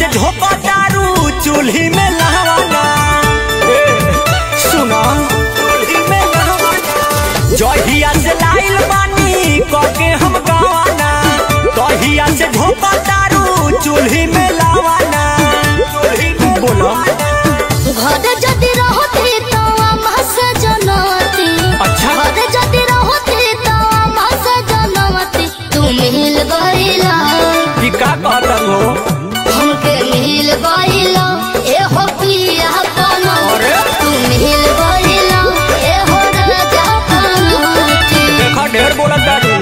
से झोंका दारू चूल्ही में लहवाना ए, सुना चूल्ही में लहवाना जहिया से लाइल बानी कके हम गवाना तहिया से झोंका दारू चूल्ही में लहवाना चूल्ही में बोला घर जदि रहती तो अम्मा से जनती अच्छा। घर जदि रहती तो अम्मा से जनती तू मिल गईला कि का कहता हो हमके मिल गईला ए हो पिया पनो अरे? तू मिल गईला ए हो राजा पनोती देखा ढेर बोला दारू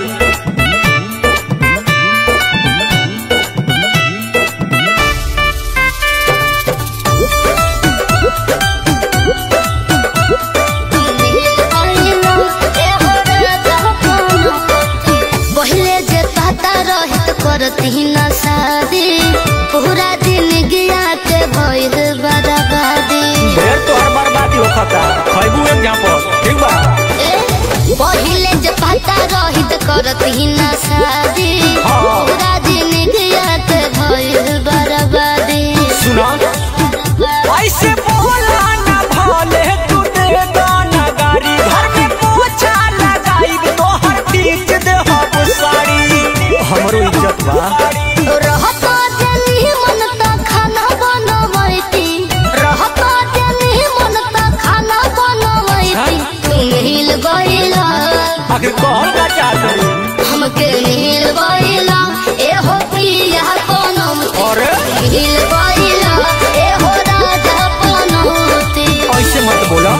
पहले जे पता रहित करती न शादी पूरा दिन गिया के भइल बर्बादी ढेर तोहर बर्बादी होखता खैबू एक पर ठीक बा ए, पहिले जे पता रहित करती न शादी हाँ। पूरा दिन गिया के भइल बर्बादी सुना ऐसे बोला ना भले तू दे गाना गाड़ी घर में पोछा लगाई तोहर बीच दे हम साड़ी हमरो इज्जत बा रहता जनी मन त खाना बनवैती रहता जनी मन त खाना बनवैती तू मिल गईला आखिर कहल का चाहत हमके मिल गईला ए हो पिया पनम अरे मिल गईला ए हो राजा पनौती ऐसे मत बोला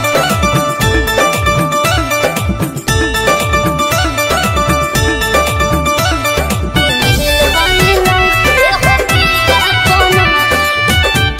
मिल गईला ए हो पिया पनम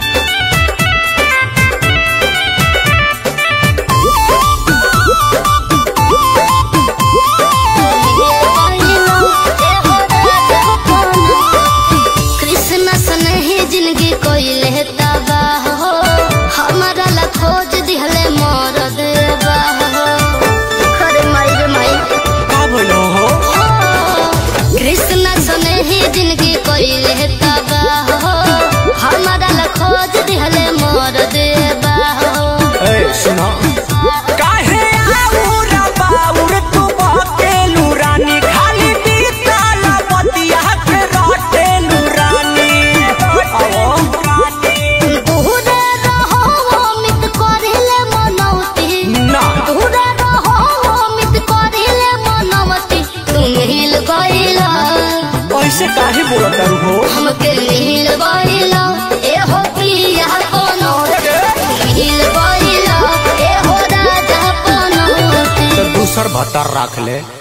कृष्ण सन ही जिंदगी कोइले तबाह हो हमारा ला खोज दिहले मोर देबाह हो अरे माई रे माई का बोलो हो कृष्ण सन ही जिंदगी कोइले तबाह हो हमारा ला खोज दिहले मोर देबाह हो ए सुना काहे आउर बाउर तू बकेलू रानी खाली बीतल बतिया के रटेलू रानी आवो दूरे रहो अमित करिले मनौती ना दूरे रहो अमित करिले मनौती तू मिल गईला ऐसे काहे बोलत हो हमके मिल गईला ए हो पिया कोनो मिल गईला ए हो राजा कोनो तो दूसर भत्तर रख ले